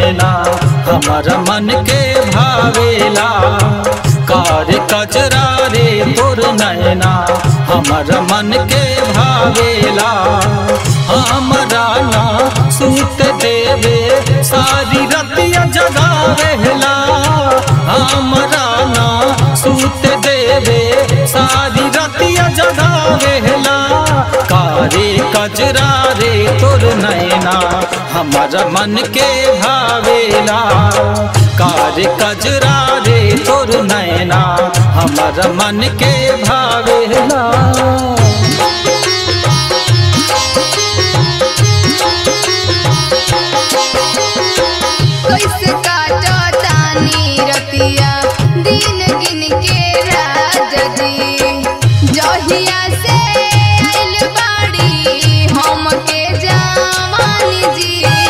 नैना हमर मन के भावेला कार कचरा रे तोर नैना हमर मन के भावेला हमरा ना सूत देवे सारी रतिया जगावेला हमरा ना सूत देवे सारी रतिया जगावेला कारे कजरा रे तोर नैना हमर मन के भावेला कारे कजरा रे तोर नैना हमर मन के भावेला कैसे काटो तानी रतिया दिन गिन के राजा जी जहिया से आइल बाड़ी हम के जवानी जी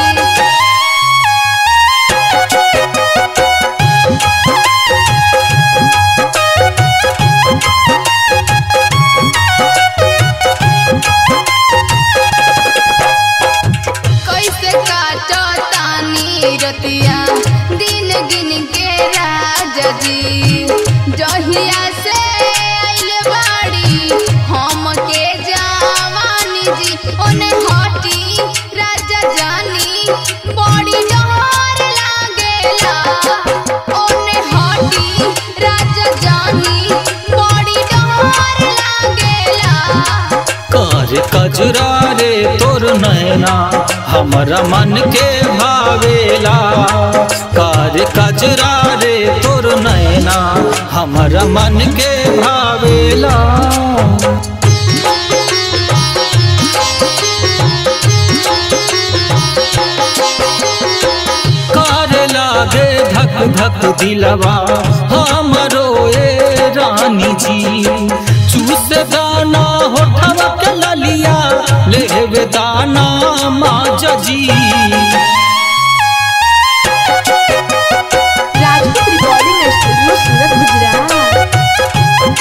कैसे काटो तानी रतिया दिन गिन के राजा जी जहिया से आइल बाड़ी हम के जवानी जी ओने हटी राजा जानी बड़ी डर लागेला ओने हटी राजा जानी बड़ी डर लागेला कार कजरा रे तोर नैना हमरा मन के भावेला कार कजरा रे तोर नैना हमरा मन के भावेला कार लागे धक धक दिलवा हमरो ए रानी जी चूस दाना होठवा के ललिया लेवे दाना माज जी राजपूत रिकॉर्डिंग स्टूडियो सूरत गुजरात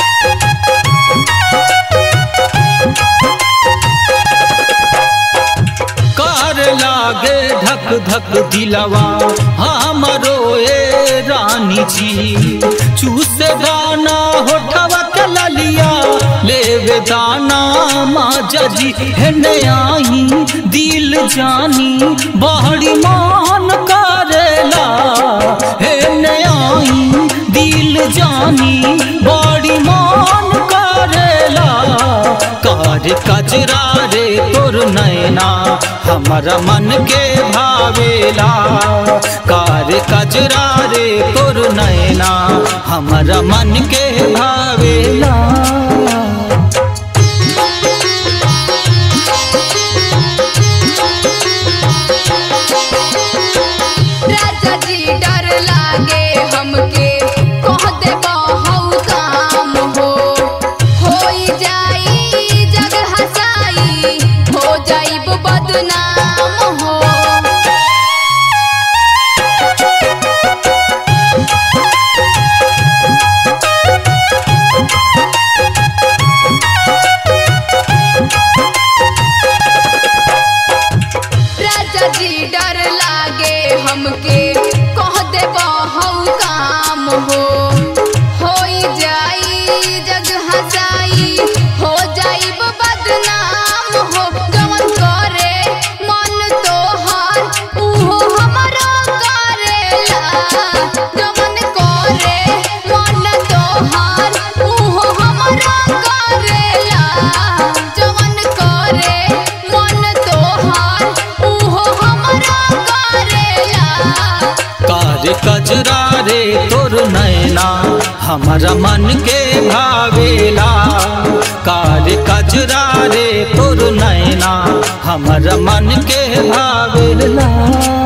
कार लागे धक धक दिलवा हमरो ए रानी जी चूस दाना होठवा के ललिया लेवे दाना माज जी हेने आई दिल जानी बहरी मान करेला हेने आई दिल जानी बड़ी मान करेला कार कजरा रे तोर नैना हमरा मन के भावेला कार कजरा रे तोर नैना हमरा मन के भावेला राजा जी डर लागे हमके कह दे बहु काम हो होई जाई जग हसाई हो जाइब बदनाम हो राजा जी डर लागे हमके कह दे बहु काम हो होई जाई जग हसाई हो जाइब बदनाम हो जवन करे मन तोहार उहो हमरो करेला जवन करे मन तोहार उहो हमरो करेला जवन करे मन तोहार उहो हमरो करेला कार कजरा रे तोर नैना हमरा मन के भावेला कार कजरा रे तोर नैना हमरा मन के भावेला